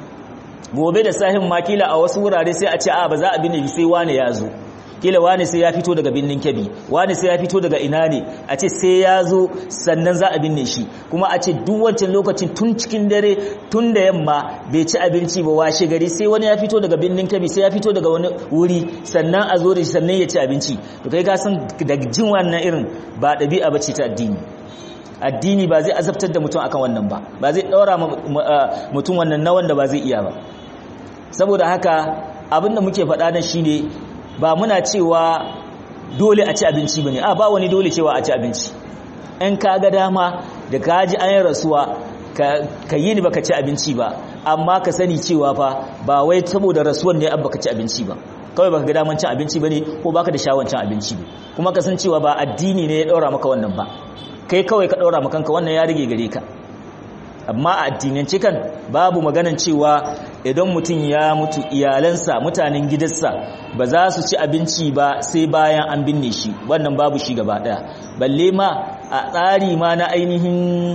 gobe da sahin ma kila a wasu wurare sai a ce a ba za a binne shi sai wane ya zo kila wane sai ya fito daga binnin kebi wane sai ya fito daga ina ne a ce sai ya zo sannan za a binne shi kuma a ce duk wancan lokacin tun cikin dare tun da yamma bai ci abinci ba washe gari sai wani ya fito daga binnin kebi sai ya fito daga wani wuri sannan a zo da shi sannan ya ci abinci to kai ka san da jin wannan irin ba ɗabi'a ba ce ta addini addini ba zai azabtar da mutum akan wannan ba ba zai ɗaura mutum wannan na wanda ba zai iya ba saboda haka abinda muke faɗa nan shine ba muna cewa dole a ci abinci bane a ba wani dole cewa a ci abinci in ka ga dama da ka ji an yi rasuwa ka yi ni baka ci abinci ba amma ka sani cewa fa ba wai saboda rasuwan ne abba ka ci abinci ba kawai baka ga daman cin abinci bane ko baka da shawon cin abinci ne kuma ka san cewa ba addini ne ya daura maka wannan ba kai kawai ka daura maka kanka wannan ya rige gare ka amma a addinance kan babu maganan cewa idan mutum ya mutu iyalansa mutanen gidansa ba za su ci abinci ba sai bayan an binne shi wannan babu shi gaba daya balle ma a tsari ma na ainihin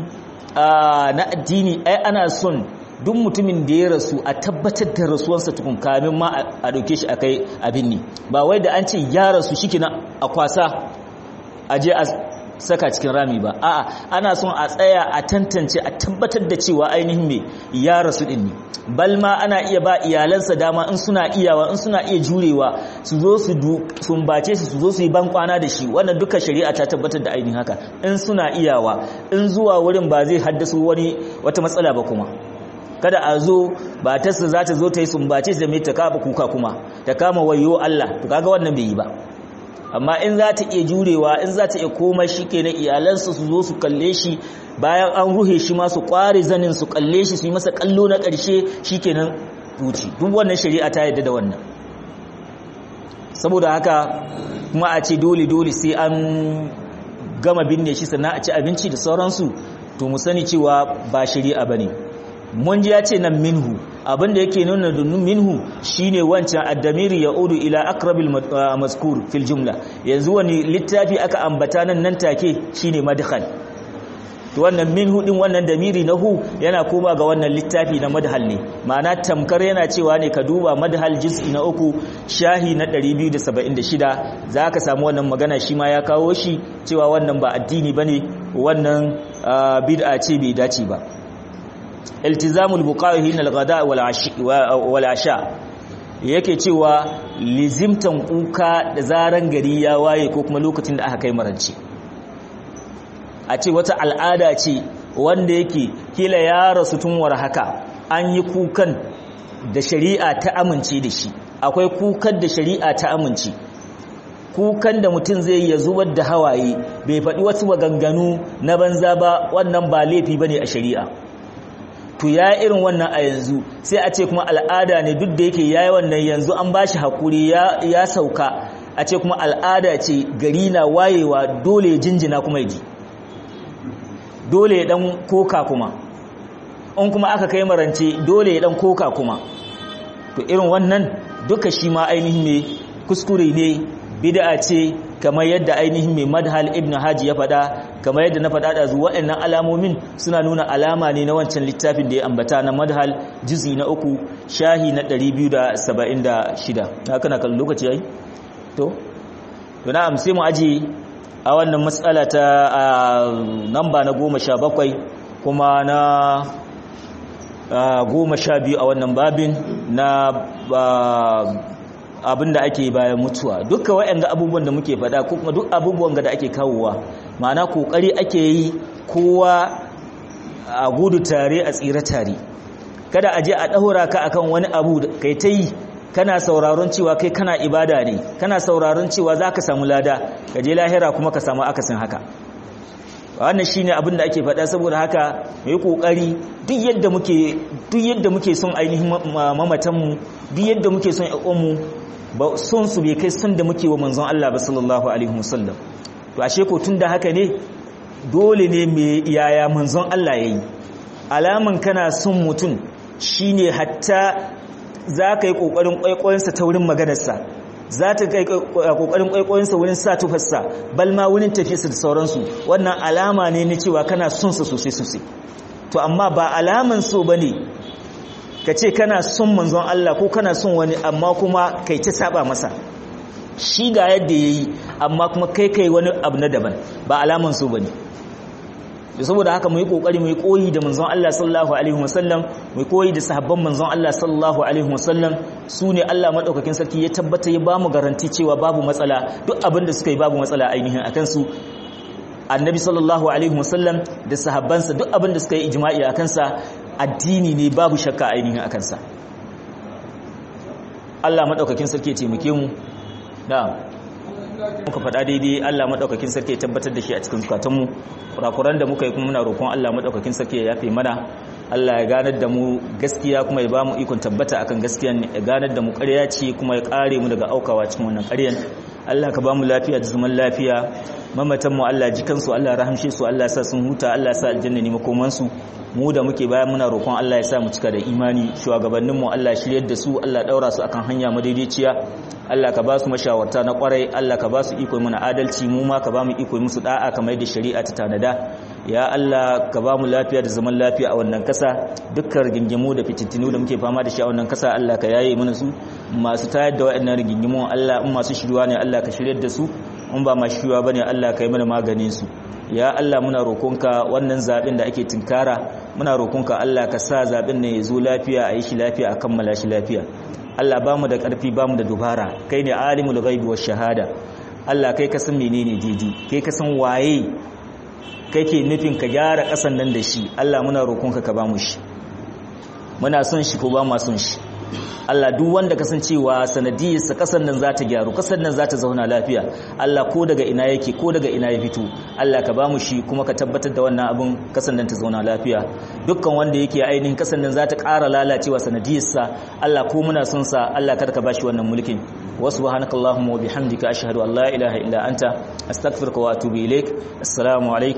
na addini ai ana son duk mutumin da ya rasu a tabbatar da rasuwarsa tukun kamin ma a dauke shi akai abin ne ba wai da an ce ya rasu shikina a kwasa a je a saka cikin rami ba a'a ana son a tsaya a tantance a tabbatar da cewa ainihin me ya rasu din ne balma ana iya ba iyalansa dama in suna iyawa in suna iya jurewa su zo su sumbace su su zo su yi ban kwana da shi wannan duka shari'a ta tabbatar da ainihin haka in suna iyawa in zuwa wurin ba zai haddasa wani wata matsala ba kuma kada a zo ba ta za ta zo ta yi sumbace da mai ta kaba kuka kuma ta kama wayo Allah to kaga wannan bai yi ba amma in za ta iya jurewa in za ta iya komai shi ke na iyalansa su zo su kalle shi bayan an ruhe shi ma su kware zanin su kalle shi su yi masa kallo na ƙarshe shi ke nan ruci duk wannan shari'a ta yadda da wannan saboda haka kuma a ce dole-dole sai an gama binne shi sannan a ci abinci da sauransu to mu sani cewa ba shari'a ba ne mun ji ya ce nan minhu abinda yake nuna da minhu shine wancan addamiri ya udu ila akrabil mazkur fil jumla yanzu wani littafi aka ambata nan nan take shine madkhal to wannan minhu din wannan damiri na hu yana koma ga wannan littafi na madhal ne ma'ana tamkar yana cewa ne ka duba madhal juz'i na uku shahi na 276 zaka samu wannan magana shi ma ya kawo shi cewa wannan ba addini bane wannan bid'a ce bai dace ba iltizamul buqa'i hin al-ghada wal asha yake cewa lizimtan kuka da zaran gari ya waye ko kuma lokacin da aka kai marance a ce wata al'ada ce wanda yake kila ya rasu tun war haka an yi kukan da shari'a ta amince da shi akwai kukan da shari'a ta amince kukan da mutum zai ya zubar da hawaye bai faɗi wasu maganganu na banza ba wannan ba laifi bane a shari'a to ya irin wannan a yanzu sai a ce kuma al'ada ne duk da yake yayi wannan yanzu an bashi hakuri ya ya sauka a ce kuma al'ada ce gari na wayewa dole ya jinjina kuma ya ji dole ya dan koka kuma in kuma aka kai marance dole ya dan koka kuma to irin wannan duka shi ma ainihin ne kuskure ne bid'a ce kamar yadda ainihin mai madhal ibn haji ya faɗa kamar yadda na faɗa da zuwa waɗannan alamomin suna nuna alama ne na wancan littafin da ya ambata na madhal juzi na uku shahi na 276 haka na kan lokaci yayi to to na amse mu aji a wannan matsala ta namba na goma sha bakwai kuma na goma sha biyu a wannan babin na abin da ake bayan mutuwa dukkan waɗanda abubuwan da muke faɗa ko kuma duk abubuwan da ake kawowa ma'ana kokari ake yi kowa a gudu tare a tsira tare kada a je a ɗaura ka akan wani abu kai ta yi kana sauraron cewa kai kana ibada ne kana sauraron cewa za ka samu lada ka je lahira kuma ka samu akasin haka wannan shine abin da ake faɗa saboda haka mu yi kokari duk yadda muke duk yadda muke son ainihin mamatan mu duk yadda muke son ƴan mu ba son su bai kai son da muke wa manzon Allah ba sallallahu alaihi wasallam to ashe ko tunda haka ne dole ne me yaya manzon Allah yayi alaman kana son mutum shine hatta za ka yi kokarin kwaikwayonsa ta wurin maganarsa za ta kai kokarin kwaikwayonsa wurin sa tufarsa bal ma wurin tafiyarsa da sauransu wannan alama ne na cewa kana son sa sosai sosai to amma ba alaman so bane ka ce kana son manzon Allah ko kana son wani amma kuma kai ta saba masa shi ga yadda yayi amma kuma kai kai wani abu na daban ba alaman so bane da saboda haka mu yi kokari mu yi koyi da manzon Allah sallallahu alaihi wasallam mu yi koyi da sahabban manzon Allah sallallahu alaihi wasallam su ne Allah madaukakin sarki ya tabbata ya bamu garanti cewa babu matsala duk abin da suka yi babu matsala ainihin akan su annabi sallallahu alaihi wasallam da sahabbansa duk abin da suka yi ijma'i akan sa addini ne babu shakka ainihin akan sa Allah madaukakin sarki ya taimake mu na'am muka faɗa daidai Allah maɗaukakin sarki ya tabbatar da shi a cikin zukatanmu kurakuran da muka yi kuma muna roƙon Allah maɗaukakin sarki ya yafe mana Allah ya ganar da mu gaskiya kuma ya ba mu ikon tabbata akan gaskiyan ya ganar da mu ƙarya ce kuma ya ƙare mu daga aukawa cikin wannan ƙaryan Allah ka ba mu lafiya da zaman lafiya mamatan mu Allah ji kansu Allah rahamshe su Allah sa sun huta Allah sa aljanna ne makoman su mu da muke bayan muna roƙon Allah ya sa mu cika da imani shugabannin mu Allah shiryar da su Allah daura su akan hanya madaidaiciya Allah ka ba su mashawarta na kwarai Allah ka ba su iko mana adalci mu ma ka ba mu iko musu da'a kamar da shari'a ta tanada ya Allah ka ba mu lafiya da zaman lafiya a wannan kasa dukkan rigingimu da fitintinu da muke fama da shi a wannan kasa Allah ka yaye mana su masu tayar da waɗannan rigingimu Allah in masu shiruwa ne Allah ka shiryar da su in ba masu shiruwa bane Allah ka yi mana maganin su ya Allah muna roƙonka wannan zaɓen da ake tinkara muna roƙonka Allah ka sa zaɓen ne ya zo lafiya a yi shi lafiya a kammala shi lafiya Allah ba mu da ƙarfi ba mu da dubara kai ne alimul ghaibi wash shahada Allah kai ka san menene daidai kai ka san waye kake nufin ka gyara ƙasan nan da shi Allah muna roƙonka ka ba mu shi muna son shi ko ba mu son shi Allah duk wanda kasancewa sanadiyarsa kasan nan za ta gyaru kasan nan za ta zauna lafiya Allah ko daga ina yake ko daga ina ya fito Allah ka bamu shi kuma ka tabbatar da wannan abin kasan nan ta zauna lafiya dukkan wanda yake ainihin kasan nan za ta ƙara lalacewa sanadiyarsa Allah ko muna son sa Allah kada ka bashi wannan mulkin wa subhanakallahumma wa bihamdika ashhadu an la ilaha illa anta astaghfiruka wa atubu ilaik assalamu alaikum